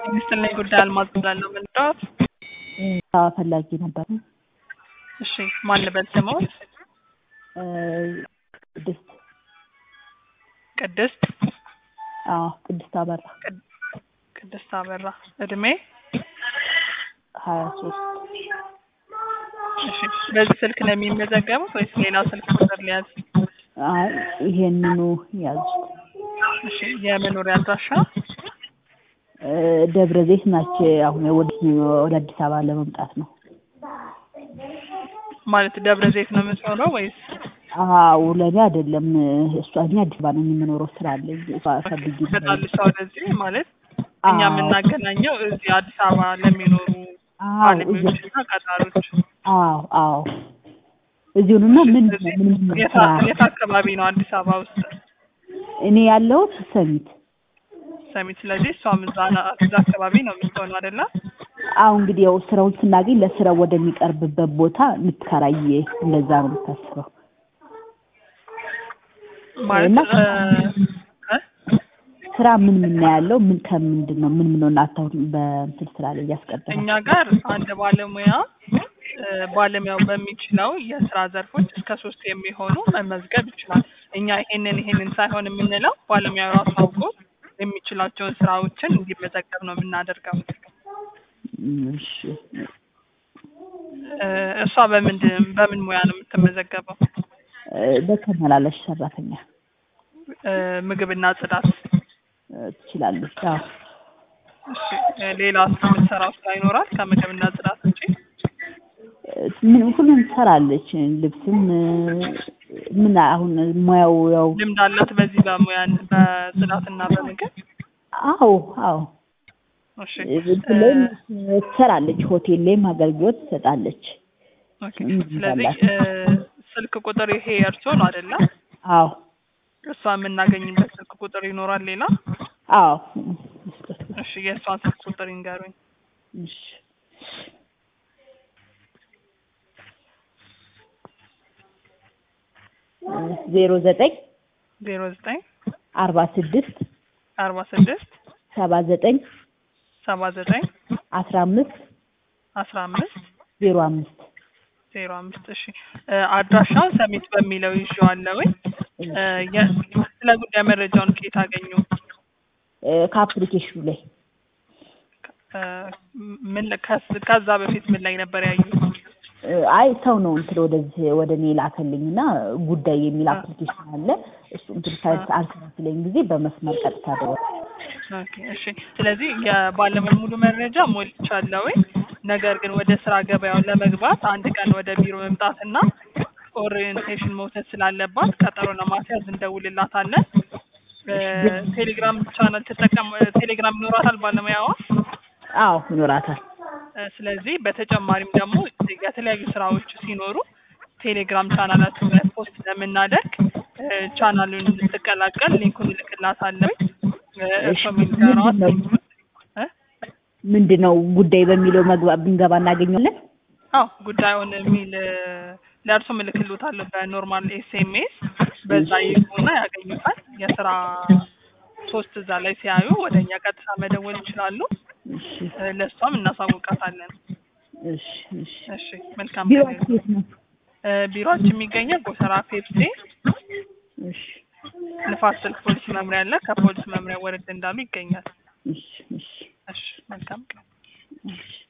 ምስል ጉዳይ አልማዝ ብላለሁ ምንጫወት ፈላጊ ነበር። እሺ ማን ልበል ስሞት? ቅድስት ቅድስት አዎ፣ ቅድስት አበራ ቅድስት አበራ እድሜ ሀያ ሶስት እሺ በዚህ ስልክ ነው የሚመዘገቡት ወይስ ሌላ ስልክ ቁጥር ሊያዝ? አይ ይሄንኑ ያዙት። እሺ የመኖሪያ አድራሻ ደብረ ዘይት ናቸው። አሁን ወደ ወደ አዲስ አበባ ለመምጣት ነው። ማለት ደብረ ዘይት ነው የምትኖረው ወይስ? አዎ ለእኔ አይደለም። እሷ እኔ አዲስ አበባ ነው የምኖረው። ስራ አለኝ። እሷ ፈልጊ ትመጣለች ወደዚህ ማለት እኛ የምናገናኘው እዚህ አዲስ አበባ ለሚኖሩ ባለሙያዎችና ቀጣሪዎች። አዎ አዎ እዚሁንና ምን ምን ምን የት ስራ የት አካባቢ ነው አዲስ አበባ ውስጥ? እኔ ያለሁት ሰሚት ሰሚት። ስለዚህ እሷም እዛ ና- እዛ አካባቢ ነው የምትሆነው አይደለ? አሁ እንግዲህ ያው ስራውን ስናገኝ ለስራው ወደሚቀርብበት ቦታ እንድትከራይ እንደዛ ነው የምታስበው። ማለት እና እ እ? ስራ ምን ምን ነው ያለው? ምን ከምንድን ነው ምን ምን ነው እናታው በእንትን ስራ ላይ እያስቀደመ እኛ ጋር አንድ ባለሙያ እ ባለሙያው በሚችለው የስራ ዘርፎች እስከ ሶስት የሚሆኑ መመዝገብ ይችላል። እኛ ይሄንን ይሄንን ሳይሆን የምንለው ባለሙያው ራሱ አውቆ የሚችላቸውን ስራዎችን እንዲመዘገብ ነው የምናደርገው። እሺ እ እሷ በምንድን በምን ሙያ ነው የምትመዘገበው? እ በተመላላሽ ሰራተኛ እ ምግብና ጽዳት። እ ትችላለች። አዎ እሺ እ ሌላ የምትሰራው ስራ ይኖራል ከምግብና ጽዳት ውጪ? እ ምን ሁሉም ትሰራለች። ልብስም እ ምን አሁን ሙያው ያው ልምድ አላት በዚህ በሙያ በጽዳትና በምግብ? አዎ አዎ እሺ እንትን ላይም ትሰራለች። ሆቴል ላይም አገልግሎት ትሰጣለች። ኦኬ። ልምድ ስለዚህ አላት። እ ስልክ ቁጥር ይሄ የእርሶ ነው አይደለ? አዎ እሷ የምናገኝበት ስልክ ቁጥር ይኖራል ሌላ? አዎ እሺ የእሷን ስልክ ቁጥር ይንገሩኝ። እሺ ዜሮ ዘጠኝ ዜሮ ዘጠኝ አርባ ስድስት አርባ ስድስት ሰባ ዘጠኝ ሰባ ዘጠኝ አስራ አምስት አስራ አምስት ዜሮ አምስት ዜሮ አምስት እሺ እ አድራሻውን ሰሚት በሚለው ይዤዋለሁኝ። እ የ- ስለ ጉዳይ መረጃውን ከየት አገኙ? እ ከአፕሊኬሽኑ ላይ እ ምን ከስ- ከዛ በፊት ምን ላይ ነበር ያዩት? እ አይ ሰው ነው እንትን ወደዚህ ወደ እኔ ላከልኝ እና ጉዳይ የሚል አፕሊኬሽን አለ። እሱ እንትን ሳይት አልከፍለኝ ጊዜ በመስመር ቀጥታ ደወል ኦኬ እሺ። ስለዚህ የባለሙያ ሙሉ መረጃ ሞልቻለሁኝ። ነገር ግን ወደ ስራ ገበያው ለመግባት አንድ ቀን ወደ ቢሮ መምጣትና ኦሪየንቴሽን መውሰድ ስላለባት ቀጠሮ ለማስያዝ እንደውልላታለን። እ ቴሌግራም ቻናል ትጠቀም ቴሌግራም ይኖራታል ባለሙያዋ። አዎ ይኖራታል። እ ስለዚህ በተጨማሪም ደግሞ የተለያዩ ስራዎች ሲኖሩ ቴሌግራም ቻናላችን ላይ ፖስት ስለምናደርግ እ ቻናሉን እንድትቀላቀል ሊንኩን እልክላታለሁ። እ እርሶም ይንገሯት። እ ምንድን ነው ጉዳይ በሚለው መግባ ብንገባ እናገኘዋለን። አዎ ጉዳዩን የሚል እ ለእርሶም እልክልዎታለሁ በኖርማል ኤስኤምኤስ በዛ ይግቡና ያገኙታል። የስራ ፖስት እዛ ላይ ሲያዩ ወደ እኛ ቀጥታ መደወል ይችላሉ። እሺ እ ለእሷም እናሳውቃታለን። እሺ እሺ እሺ መልካም ቢሮ ጊዜ። የት ነው? እ ቢሮአችን የሚገኘው ጎተራ ፔፕሲ እሺ ንፋስ ስልክ ፖሊስ መምሪያ አለ። ከፖሊስ መምሪያ ወረድ እንዳሉ ይገኛል። እሺ እሺ እሺ መልካም ቀን። እሺ